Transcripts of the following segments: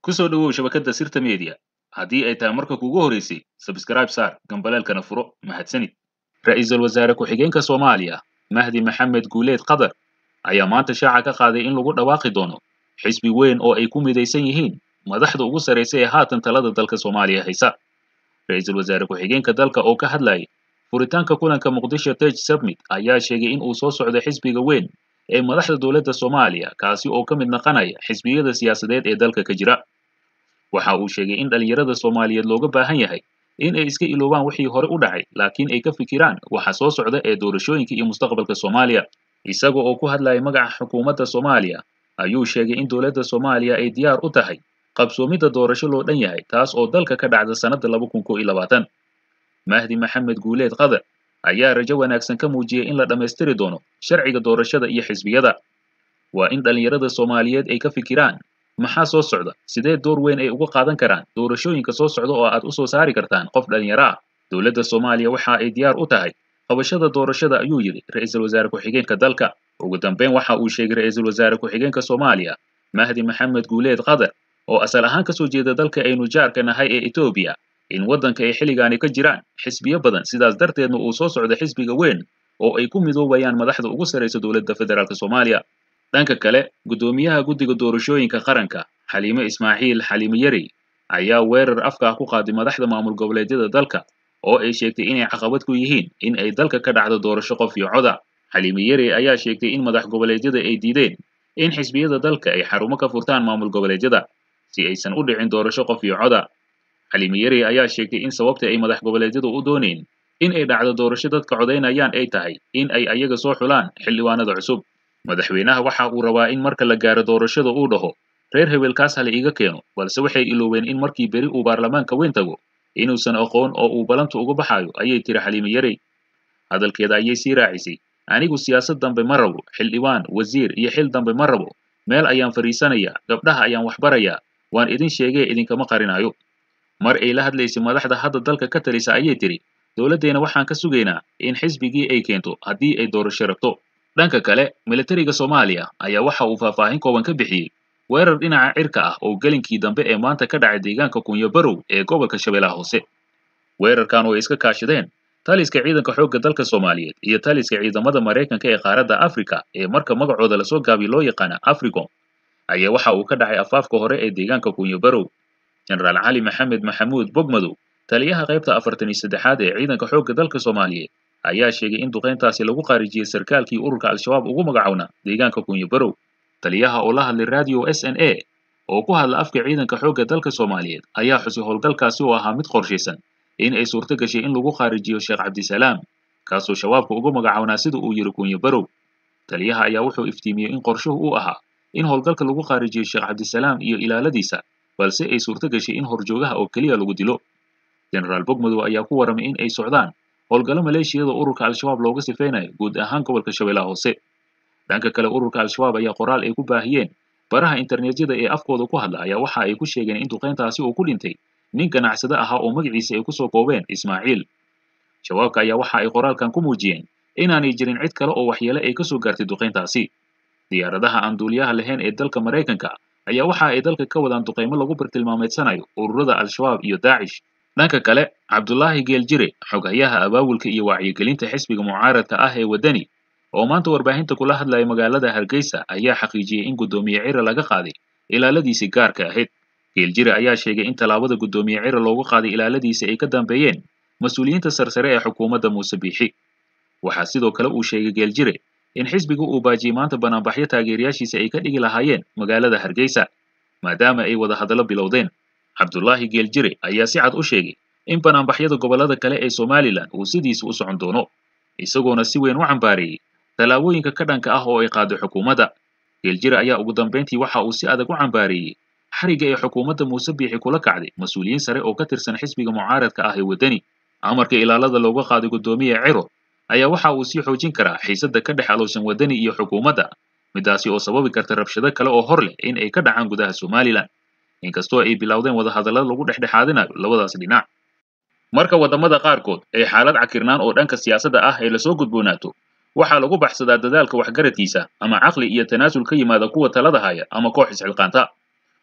ku soo dhowow shabakadda sirta media haddii ay tahay marka kuugu horeysay sabskraib saar gambaleelkana furo mahadsanid ra'iisul wasaare ku-xigeenka soomaaliya mahdi maxamed guuleed qadar ayaa maanta shaaca ka qaaday in lagu dhawaaqi doono xisbi weyn oo ay ku midaysan yihiin madaxda ugu sarraysa ee haatan talada dalka soomaaliya haysa ra'iisul wasaare ku-xigeenka dalka oo ka hadlayay furitaanka kulanka muqdisho tej submit ayaa sheegay in uu soo socdo xisbiga weyn ee madaxda dowladda soomaaliya kaasi oo ka mid naqanaya xisbiyada siyaasadeed ee dalka ka jira waxa uu sheegay in dhallinyarada soomaaliyeed looga baahan yahay in ay iska iloobaan wixii hore u dhacay laakiin ay ka fikiraan waxa soo socda ee doorashooyinka iyo mustaqbalka soomaaliya isaga oo ku hadlayay magaca xukuumadda soomaaliya ayuu sheegay in dowladda soomaaliya ay diyaar u tahay qabsoomidda doorasho loo dhan yahay taas oo dalka ka dhacda sannadda laba kun kow iyo labaatan mahdi maxamed guuleed qadar ayaa rajo wanaagsan ka muujiyey in la dhammaystiri doono sharciga doorashada iyo xisbiyada waa in dhallinyarada soomaaliyeed ay ka fikiraan maxaa soo socda sidee door weyn ay uga qaadan karaan doorashooyinka soo socda oo aad u soo saari kartaan qof dhallinyaro ah dowladda soomaaliya waxa ay diyaar u tahay qabashada doorashada ayuu yidhi ra'iisul wasaare ku-xigeenka dalka ugu dambeyn waxa uu sheegay ra'iisul wasaare ku-xigeenka soomaaliya mahdi maxamed guuleed qadar oo asal ahaan kasoo jeeda dalka aynu jaarka nahay ee etoobiya in waddanka ay xilligaani ka jiraan xisbiyo badan sidaas darteedna uu soo socdo xisbiga weyn oo ay ku midoobayaan madaxda ugu sarraysa dowladda federaalk soomaaliya dhanka kale guddoomiyaha guddiga doorashooyinka qaranka xaliime ismaaciil xaliime yari ayaa weerar afka ah ku qaaday madaxda maamul goboleedyada dalka oo ay sheegtay inay caqabad ku yihiin in ay dalka ka dhacdo doorasho qof iyo coda xaliime yari ayaa sheegtay in madax goboleedyada ay diideen in xisbiyada dalka ay xarumo ka furtaan maamul goboleedyada si aysan u dhicin doorasho qof iyo coda xaliime yari ayaa sheegtay in sababta ay madax goboleedyadu u doonayn in ay dhacdo doorasho dadka codaynayaan ay tahay in ay ayaga soo xulaan xildhibaanada cusub madaxweynaha waxa uu rabaa in marka la gaaro doorashada uu dhaho reer hebelkaas hala iiga keeno balse waxay iloobeen in markii beri uu baarlamaanka weyn tago inuusan aqoon oo uu balanta uga baxayo ayay tiri xaliime yarey hadalkeeda ayay sii raacisay anigu siyaasad dambe ma rabo xildhibaan wasiir iyo xil dambe ma rabo meel ayaan fadhiisanayaa gabdhaha ayaan waxbarayaa waan idin sheegee idinkama qarinayo mar ay la hadlaysay madaxda hadda dalka ka talisa ayay tiri dowladdeena waxaan ka sugaynaa in xisbigii ay keento haddii ay doorasho rabto dhanka kale militariga soomaaliya ayaa waxa uu faahfaahin kooban ka bixiyey weerar dhinaca cirka ah oo gelinkii dambe ee maanta ka dhacay deegaanka kunyo barow ee gobolka shabeellaha hoose weerarkan oo ay iska kaashadeen taliska ciidanka xoogga dalka soomaaliyeed iyo taliska ciidamada maraykanka ee qaaradda afrika ee marka magacooda lasoo gaabiy loo yaqaana africom ayaa waxa uu ka dhacay afaafka hore ee deegaanka kunyo barow jenaraal cali maxamed maxamuud bogmadow taliyaha qaybta afartan iyo saddexaad ee ciidanka xoogga dalka soomaaliyeed ayaa sheegay in duqayntaasi lagu qaarijiyey sarkaalkii ururka al-shabaab ugu magacowna deegaanka kunyo barow taliyaha oo la hadlay radio s n a oo ku hadla afka ciidanka xoogga dalka soomaaliyeed ayaa xusay howlgalkaasi oo ahaa mid qorshaysan in ay suurto gashay in lagu qaarijiyo sheekh cabdisalaam kaasoo shabaabka ugu magacownaa sida uu yidhi kunyo barow taliyaha ayaa wuxuu iftiimiyey in qorshuhu uu ahaa in howlgalka lagu qaarijiyo sheekh cabdisalaam iyo ilaaladiisa balse ay suurto gashay in horjoogaha oo keliya lagu dilo jenaraal bogmadow ayaa ku warramay in ay socdaan howlgallo maleeshiyada ururka al-shabaab looga sifaynayo guud ahaan gobolka shabeellaha hoose dhanka kale ururka al-shabaab ayaa qoraal ay ku baahiyeen baraha internetyada ee afkooda ku hadla ayaa waxa ay ku sheegeen in duqayntaasi uu ku dhintay nin ganacsade ahaa oo magaciisa ay kusoo koobeen ismaaciil shabaabka ayaa waxa ay qoraalkan ku muujiyeen inaanay jirin cid kale oo waxyeele ay kasoo gaartay duqayntaasi diyaaradaha aan duuliyaha lahayn ee dalka maraykanka ayaa waxa ay dalka ka wadaan duqaymo lagu bartilmaameedsanayo ururada al-shabaab iyo daacish dhanka kale cabdulaahi geeljire xoghayaha abaabulka iyo wacyigelinta xisbiga mucaaradka ah ee waddani oo maanta warbaahinta kula hadlaya magaalada hargeysa ayaa xaqiijiyey in guddoomiye cira laga qaaday ilaaladiisii gaarka ahayd geeljire ayaa sheegay in tallaabada guddoomiye cira loogu qaaday ilaaladiisa ay ka dambeeyeen mas-uuliyiinta sarsare ee xukuumadda muuse biixi waxaa sidoo kale uu sheegay geeljire in xisbiga uu baajiyey maanta banaanbaxyo taageerayaashiisa ay ka dhigi lahaayeen magaalada hargeysa maadaama ay wada hadallo bilowdeen cabdulaahi geeljire ayaa si cad u sheegay in banaanbaxyada gobollada kale ee somalilan uu sidiisa u socon doono isagoona si weyn u cambaareeyey tallaabooyinka ka dhanka ah oo ay qaaday xukuumadda geeljire ayaa ugu dambayntii waxa uu si adag u cambaareeyey xarigga ee xukuumadda muuse biixi kula kacday mas-uuliyiin sare oo ka tirsan xisbiga mucaaradka ah ee waddani amarka ilaalada looga qaaday guddoomiye ciro ayaa waxa uu sii xoojin karaa xiisadda ka dhex alowsan waddani iyo xukuumadda midaasi oo sababi karta rabshado kale oo hor leh in ay ka dhacaan gudaha somalilan inkastoo ay bilowdeen wadahadallada lagu dhexdhexaadinayo labadaas dhinac marka waddamada qaarkood ay xaalad cakirnaan oo dhanka siyaasadda ah ay lasoo gudboonaato waxaa lagu baxsadaa dadaalka waxgaradkiisa ama caqli iyo tanaasul ka yimaada kuwa talada haya ama koox isxilqaanta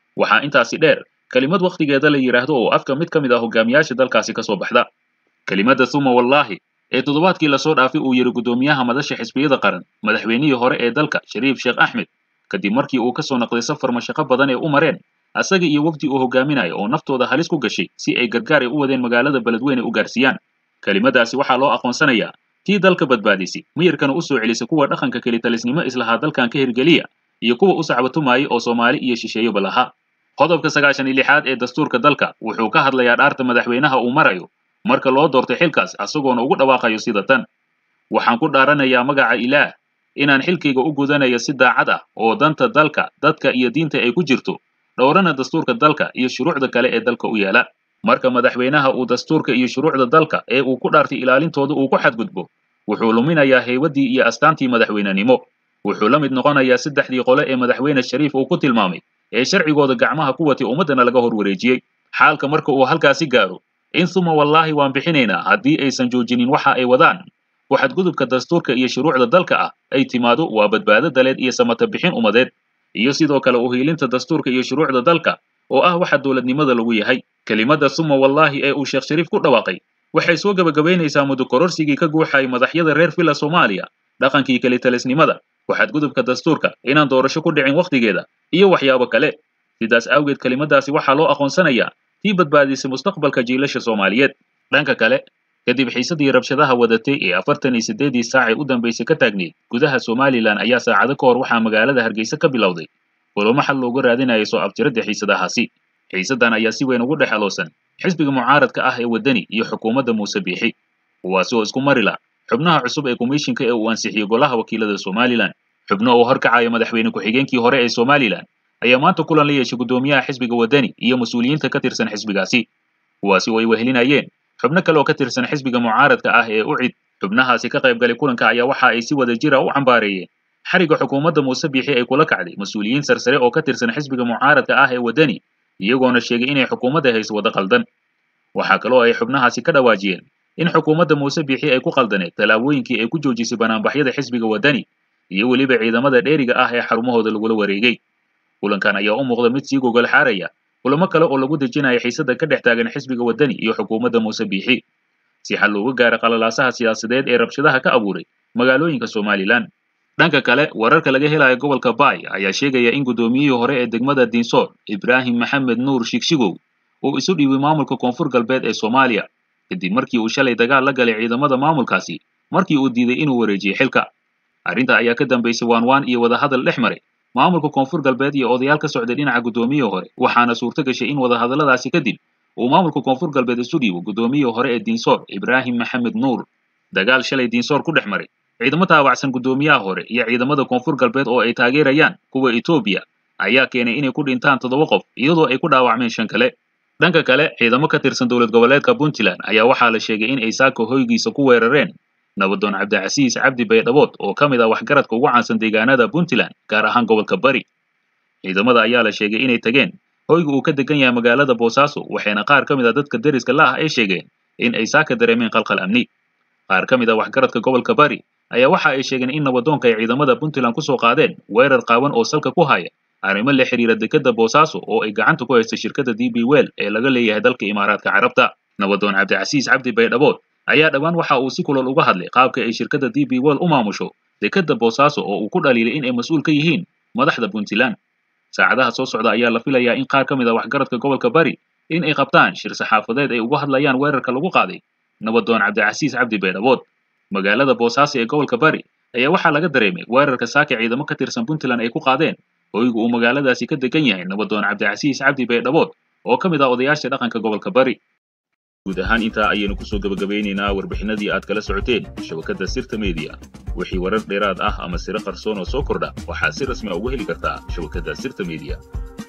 waxaa intaasi dheer kelimad wakhtigeeda la yidhaahdo oo afka mid ka mid ah hogaamiyaasha dalkaasi ka soo baxda kelimadda suma wallaahi ee toddobaadkii lasoo dhaafay uu yidhi guddoomiyaha madasha xisbiyada qaran madaxweynihii hore ee dalka shariif sheekh axmed kadib markii uu ka soo naqday safar mashaqo badan ee u mareen asaga iyo wafdi uu hogaaminayo oo naftooda halis ku gashay si ay gargaar ay u wadeen magaalada beledweyne u gaarsiiyaan kelimadaasi waxaa loo aqoonsanayaa tii dalka badbaadisay miyirkana u soo celisay kuwa dhaqanka kelitalisnimo islahaa dalkan ka hirgeliya iyo kuwa u sacbatumaayay oo soomaali iyo shisheeyeba lahaa qodobka sagaashan iyo lixaad ee dastuurka dalka wuxuu ka hadlayaa dhaarta madaxweynaha uu marayo marka loo doortay xilkaas asagoona ugu dhawaaqayo sida tan waxaan ku dhaaranayaa magaca ilaah inaan xilkayga u gudanayo si daacad ah oo danta dalka dadka iyo diinta ay ku jirto dhowrana dastuurka dalka iyo shuruucda kale ee dalka u yaala marka madaxweynaha uu dastuurka iyo shuruucda dalka ee uu ku dhaartay ilaalintooda uu ku xadgudbo wuxuu luminayaa haybaddii iyo astaantii madaxweynenimo wuxuu la mid noqonayaa saddexdii qole ee madaxweyne shariif uu ku tilmaamay ee sharcigooda gacmaha ku watay ummaddana laga hor wareejiyey xaalka marka uu halkaasi gaaro in suma wallaahi waan bixinaynaa haddii aysan joojinin waxa ay wadaan waxadgudubka dastuurka iyo shuruucda dalka ah ay timaado waa badbaado daleed iyo samata bixin ummadeed iyo sidoo kale uhiilinta dastuurka iyo shuruucda dalka oo ah waxa dowladnimada lagu yahay kelimadda suma wallaahi ee uu sheekh shariif ku dhawaaqay waxay soo gebagabaynaysaa muddo kororsigii ka guuxayay madaxyada reer villa soomaaliya dhaqankii kelitalisnimada waxadgudubka dastuurka inaan doorasho ku dhicin wakhtigeeda iyo waxyaabo kale sidaas awgeed kelimadaasi waxaa loo aqoonsanayaa tii badbaadisay mustaqbalka jiilasha soomaaliyeed dhanka kale kadib xiisadii rabshadaha wadatay ee afartan iyo siddeedii saac ee u dambaysay ka taagneyd gudaha somalilan ayaa saacado ka hor waxaa magaalada hargeysa ka bilowday kulamo xal looga raadinaya soo abtiradda xiisadahaasi xiisaddan ayaa si weyn ugu dhex aloosan xisbiga mucaaradka ah ee waddani iyo xukuumadda muuse biixi kuwaasi oo isku mari la xubnaha cusub ee komishinka ee uu ansixiyey golaha wakiilada somalilan xubno uu horkacaya madaxweyne ku-xigeenkii hore ee somalilan ayaa maanta kulan la yeeshay guddoomiyaha xisbiga waddani iyo mas-uuliyiinta ka tirsan xisbigaasi kuwaasi oo ay wehelinayeen xubno kale oo ka tirsan xisbiga mucaaradka ah ee ucid xubnahaasi ka qayb galay kulanka ayaa waxa ay si wada jira u cambaareeyeen xariga xukuumadda muuse biixi ay kula kacday mas-uuliyiin sarsare oo ka tirsan xisbiga mucaaradka ah ee waddani iyagoona sheegay inay xukuumadda hayso wada qaldan waxaa kaloo ay xubnahaasi ka dhawaajiyeen in xukuumadda muuse biixi ay ku qaldaneed tallaabooyinkii ay ku joojisay banaanbaxyada xisbiga waddani iyo weliba ciidamada dheeriga ah ee xarumahooda lagula wareegay kulankan ayaa u muuqda mid sii gogol xaaraya kulamo kale oo lagu dejinayo xiisada ka dhex taagan xisbiga waddani iyo xukuumadda muuse biixi si xal looga gaaro qalalaasaha siyaasadeed ee rabshadaha ka abuuray magaalooyinka somalilan dhanka kale wararka laga helayo gobolka baay ayaa sheegaya in guddoomiyihii hore ee degmada diinsoor ibraahim maxamed nuur shigshigow uu isu dhiibay maamulka koonfur galbeed ee soomaaliya kadib markii uu shalay dagaal la galay ciidamada maamulkaasi markii uu diiday inuu wareejiyo xilka arrinta ayaa ka dambaysay waanwaan iyo wadahadal dhex maray maamulka koonfur galbeed iyo odayaal ka socday dhinaca guddoomiyihii hore waxaana suurto gashay in wadahadalladaasi kadib uu maamulka koonfur galbeed isu dhiibo guddoomiyihii hore ee diinsoor ibraahim maxamed nuur dagaal shalay diinsoor ku dhex maray ciidamo taabacsan guddoomiyaha hore iyo ciidamada koonfur galbeed oo ay taageerayaan kuwa etoobiya ayaa keenay inay ku dhintaan toddoba qof iyadoo ay ku dhaawacmeen shan kale dhanka kale ciidamo ka tirsan dowlad goboleedka puntland ayaa waxaa la sheegay in ay saako hoygiisa ku weerareen nabadoon cabdicasiis cabdi baydhabood oo ka mid ah waxgaradka ugu caansan deegaanada puntland gaar ahaan gobolka bari ciidamada ayaa la sheegay inay tageen hoyga uu ka degan yahay magaalada boosaaso waxayna qaar ka mid a dadka deriska la ah ay sheegeen in ay saaka dareemeen qalqal amni qaar ka mid a waxgaradka gobolka bari ayaa waxa ay sheegeen in nabadoonka ay ciidamada puntland ku soo qaadeen weerar qaawan oo salka ku haya arrimo la xiriira dekadda boosaaso oo ay gacanta ku haysta shirkadda d b wel ee laga leeyahay dalka imaaraadka carabta nabadoon cabdicasiis cabdi baydhabood ayaa dhowaan waxa uu si kulol uga hadlay qaabka ay shirkadda d b wel u maamusho dekadda boosaaso oo uu ku dhaliilay in ay mas-uul ka yihiin madaxda puntland saacadaha soo socda ayaa la filayaa in qaar ka mid a waxgaradka gobolka bari in ay qabtaan shir saxaafadeed ay uga hadlayaan weerarka lagu qaaday nabadoon cabdicasiis cabdi baydhabood magaalada boosaaso ee gobolka bari ayaa waxaa laga dareemay weerarka saaka ciidamo ka tirsan puntland ay ku qaadeen hoyga uu magaaladaasi ka degan yahay nabadoon cabdicasiis cabdi baydhabood oo ka mid ah odayaasha dhaqanka gobolka bari guud ahaan intaa ayaynu kusoo gebagabeynaynaa warbixinadii aad kala socoteen shabakadda sirta mediya wixii warar dheeraad ah ama siro qarsoon oo soo kordha waxaad si rasmi a ugu heli kartaa shabakadda sirta mediya